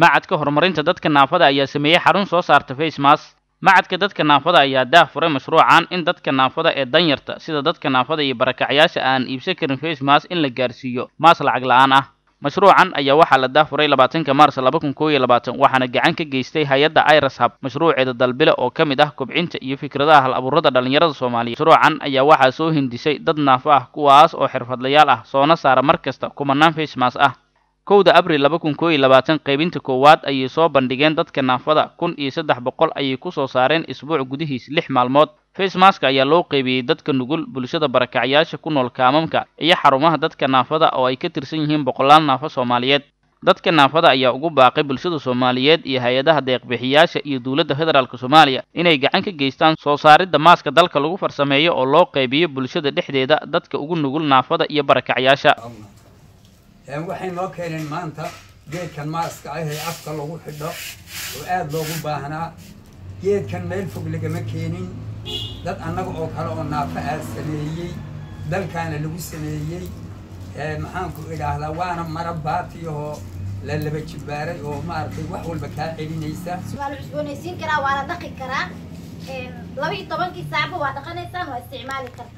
macadka horumarinta dadka naafada ayaa sameeyey xarun soo saarta facemas macadka dadka naafada ayaa daah furay mashruucan in dadka naafada ee danyarta sida dadka naafada iyo barakacyaasha aan iibsan karin facemas in la gaarsiiyo maas lacag la-aan ah mashruucan ayaa waxaa la daafuray labaatanka maars laba kun koob iyo labaatan waxaana gacan ka geystay hay-adda iras hab mashruuceeda dalbile oo ka mid ah kobcinta iyo fikradaha hal abuurada dhallinyarada soomaaliyeed mashruucan ayaa waxaa soo hindisay dad naafo ah kuwaas oo xirfadlayaal ah soona saara mar kasta kumanaan facemas ah kowda abril laba kun koob iyo labaatan qaybinta koowaad ayay soo bandhigeen dadka naafada kun iyo saddex boqol ayay ku soo saareen isbuuc gudihiis lix maalmood facemaska ayaa loo qaybiyey dadka nugul bulshada barakacyaasha ku nool kaamamka iyo xarumaha dadka naafada oo ay ka tirsan yihiin boqolaal naafo soomaaliyeed dadka naafada ayaa ugu baaqay bulshada soomaaliyeed iyo hay-adaha deeqbixiyaasha iyo dowladda federaalk soomaaliya inay gacan ka geystaan soo saaridda maaska dalka lagu farsameeyo oo loo qaybiyo bulshada dhexdeeda dadka ugu nugul naafada iyo barakacyaasha waxay noo keeneen maanta geedkan maaska ah ee afka lagu xidho oo aada loogu baahnaa geedkan meel fog lagama keenin dad annaga oo kale oo naafo aa sameeyey dalkaana lagu sameeyey maxaanku idhaahdaa waana mara baatiyahoo la laba jibaaray oo maaragtay wax walba kaa celinaysa waa la cusboonaysiin karaa waa la dhaqi karaa laba iyo tobankii saacba waa dhaqanaysaan waa isticmaali karta